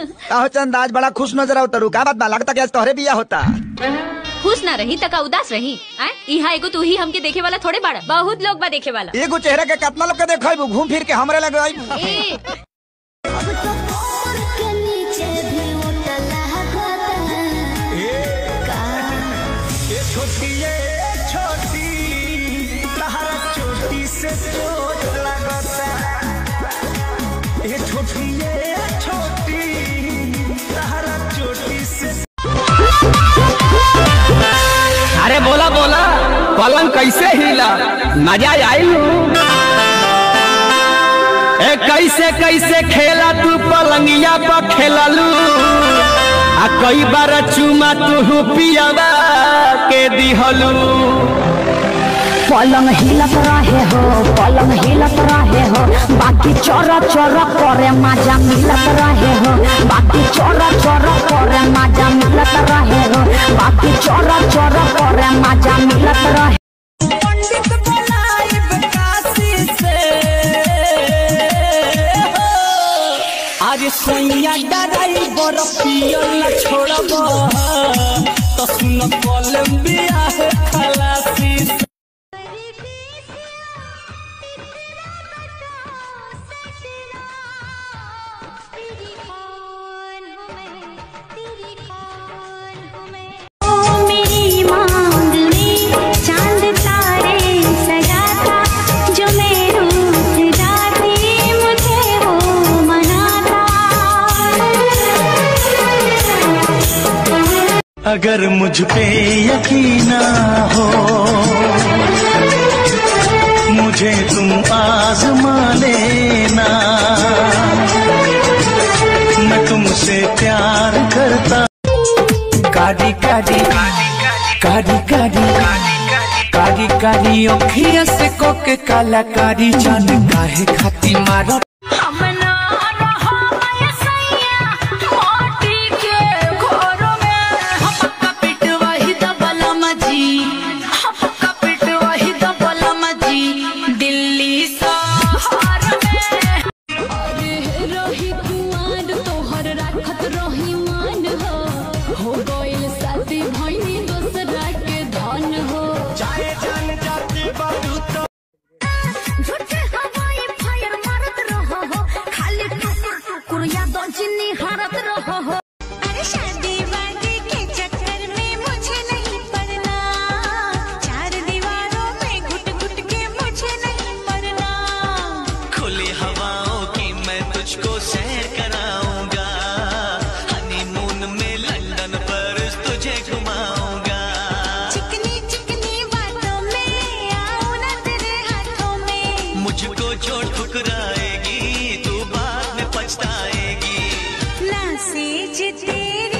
काहो चंद आज बड़ा खुश नजर आओ तरू का बात बा लगता कि आज तोहरे बिया होता खुश ना रही तका उदास रही आय इहा एगो तू ही हमके देखे वाला थोड़े बाड़ा बहुत लोग बा देखे वाला एगो चेहरा के कितना लोग के देखो घूम फिर के हमरे लगे आइबू। ए अरे बोला बोला पलंग कैसे हिला मजा आई ए कैसे कैसे खेला तू पलंगिया पर खेललू आ कई बार चुमा तू पियावा के दिहलू पलंग हिलत रहे हो पलंग हिलत रहे हो बाकी चोर चोर करे मजा मिलत रहे हो बाकी चोर चोर करे मजा मिलत रहे हो बाकी चोर चोर करे मजा मिलत रहे अरे सैया डराई बर पियल छोड़ब तो सुन कोलंबिया है खलासी मेरी मांग में चांद तारे सजा था जो मैं रूठ जाती मुझे वो मनाता अगर मुझ पे यकीन ना हो मुझे तुम आजमा लेना मैं तुमसे प्यार करता काडी काडी काडी काडी काडी काडी अखिया से कोके कलाकारी जान काहे खाती मारो दिल्ली शहर में रही कुआर तोहर राखत रही मान हो हो गइल साथी भइनी दोसरा के धन हो झूठे हवाई फायर मारत रहो हो खाली टुकुर टुकुर याद जिन्नी हारत रहो हो अरे शादी वादी के चक्कर में मुझे नहीं पड़ना चार दीवारों में घुट घुट के मुझे नहीं पड़ना खुली हवाओं की मैं तुझको सैर कराऊंगा हनीमून में लंदन पर तुझे घुमाऊंगा चिकनी चिकनी बातों में आऊं ना तेरे हाथों में मुझको जो ठुकराएगी तू बाद में पछताएगी ना सेज तेरे